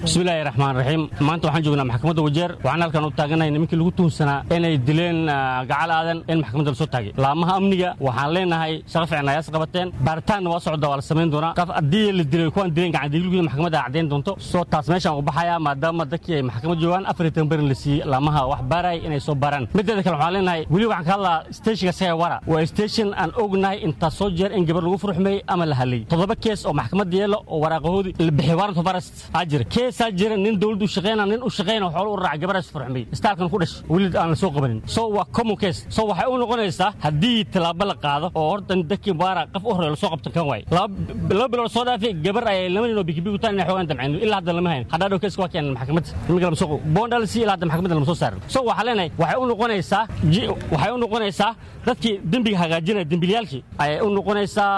bismillaahi raxmaan raxiim maanta waxaan joognaa maxkamadda wajeer waxaan halkan u taaganahay nimankii lagu tuhunsanaa inay dileen gacal aadan in maxkamadda lasoo taagay laamaha amniga waxaan leenahay shaqo fiican ayaas qabateen baaritaanna waa socda waa la samayn doonaa qaf haddii la dilay kuwaan dileen gacandiilgii maxkamadda caddayn doonto soo taas meeshaan u baxayaa maadaama dadkii ay maxkamad joogaan afar iyo toban berin la siiyey laamaha wax baaraya inay soo baaraan mideeda kale waxaan leenahay weli waxaan ka hadlaa steeshinka saga wara waa station aan ognahay intaa soo jeer in gabar lagu furxumeeyey ama la hadlayey toddoba kees oo maxkamadda yeelo oo waraaqahoodii la bixiyey warrant of arrest aa jira keesaa jira nin dowladdu u shaqeyna nin u shaqeyna xoolo u raaca gabaraas furxumeeyey istaalkan ku dhashay weli aan la soo qabanin so waa common case so waxay u noqonaysaa haddii tallaabo la qaado oo horta dadkii baara qof u horey lasoo qabtan kan waaye laba bilood soo dhaafay gabar ayay laba nin oo bikibigu inay xoogaan damceen ilaa hadda lama hayn hadhaa dhow keeska waa keenan maxkamadda nimanka lama soo boondhalsi ilaa hadda maxkamadda lama soo saarin so waxaa leenahay waxay u noqonaysaa waxay u noqonaysaa dadkii dembiga hagaajinaya dembiilayaalkii ayay u noqonaysaa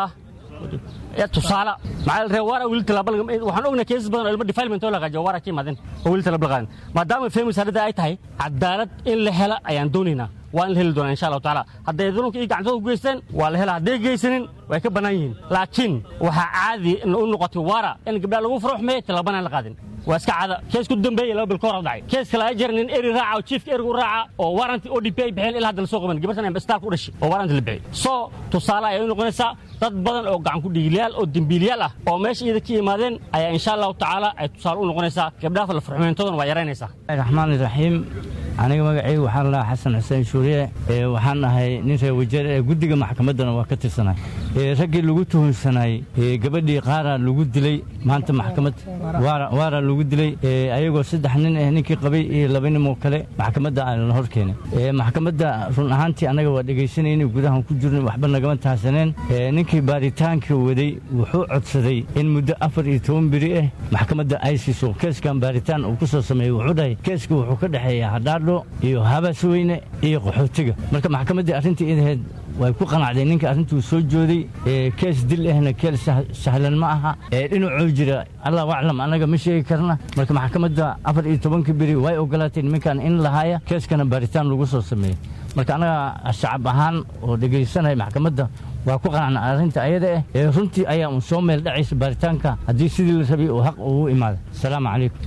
tusaale maxaa la waara weli talaaba waxaan ognaa keesas badan oo ilmo defilement oo la hagaajiyo waara ka yimaadeen oo weli talaaba la qaadin maadaama family saarada ay tahay cadaalad in la hela ayaan doonaynaa waa in la heli doonaa insha allahu tacaala hadday dulunka iyo gacantooda ku geysteen waa la helaa hadday geysanin way ka bannaan yihiin laakiin waxaa caadi u noqotay waara in gabdhaha lagu faraxmeeyo tallaabana aan la qaadin waa iska cada kees ku dambeeyey laba bil ka hor dhacay kees kale ay jira nin eri raaca oo chiefka erigu raaca oo warranty o d p ay bixeen ilaa hadda la soo qaban gabartan ay istaalka u dhashay oo warranty la bixiyey soo tusaale ayay u noqonaysaa dad badan oo gacan ku dhiiglayaal oo dembiiliyaal ah oo meesha iyada ka yimaadeen ayaa insha allahu tacaala ay tusaale u noqonaysaa gabdhaha la furxumeyntoodana waa yaraynaysaa raxmaan iraxiim aniga magacaygu waxaan lahaa xasan xuseen shuuriye waxaan ahay nin reer wajeer ee guddiga maxkamaddana waa ka tirsanay raggii lagu tuhunsanay gabadhii qaaraa lagu dilay maanta maxkamad waara lagu dilay ayagoo saddex nin ah ninkii qabay iyo laba nimoo kale maxkamadda la hor keenay maxkamadda run ahaantii annaga waa dhegaysanayna gudahan ku jirnay waxba nagama tahsaneen ninkii baaritaanka waday wuxuu codsaday in muddo afar iyo toban beri ah maxkamadda ay siiso keeskan baaritaan uu ku soo sameeyey wuxuu dhahay keeska wuxuu ka dhexeeyaa hadhaadho iyo habaasweyne iyo qaxootiga marka maxkamaddii arrintii idaheed way ku qanacday ninka arrintuu soo jooday kees dil ahna keel sahlan ma aha dhinacuu jira allah aclam annaga ma sheegi karna marka maxkamadda afar iyo tobanka beri way ogolaatay nimankan in lahaaya keeskana baaritaan lagu soo sameeyey marka annaga shacab ahaan oo dhegaysanaya maxkamadda waa ku qanacna arrinta ayada ah ee runtii ayaa un soo meel dhacaysa baaritaanka haddii sidii la rabay uu xaq ugu imaada asalaamu calaykum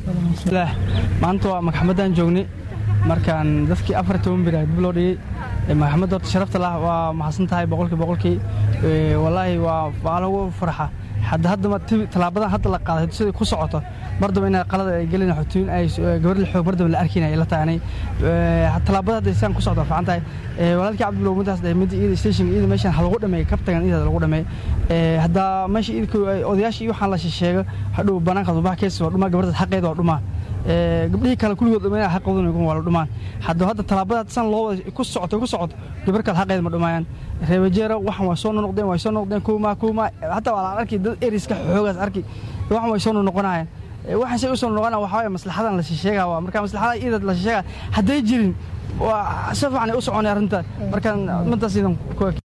maanta waa maxkamaddaan joognay markaan dadkii afar toban beri dib loo dhigey maxkamadda horta sharafta lah waa mahadsan tahay boqolkii boqolkii wallaahi waa lagu farxa hadda haddama tallaabadan hadda la qaaday siday ku socoto mardaba inay qalada ay gelin xutooyin ay gabar la xoog mardaba la arkinay la taanay tallaabada hadda isaan ku socdo fiican tahay walaalkii cabdilow midaas dhahay mid iyada station iyada meeshan ha lagu dhameeyo kabtagan iyada lagu dhameeyo hadda meesha iyada odayaashii waxaan la sheego hadhow banaanka subax kees waa dhumaa gabartaas xaqeeda waa dhumaa gabdhihii kale kulligood dhameeya xaqoodan waa la dhumaan hadda hadda tallaabada san loo wada ku socoto ku socoto gabar kale xaqeeda ma dhumaayaan reebajeero waxan waa soo noqdeen way soo noqdeen kuuma kuuma hataa waa la arki dad eriska xoogaas arki waxan way soo noqonayaan waxaan say u soo noqonaa waxaa waye maslaxadan la sheegaa waa marka maslaxada iyada la sheegaa hadday jirin waa si fiican ay u soconay arrinta markaan mintaas idan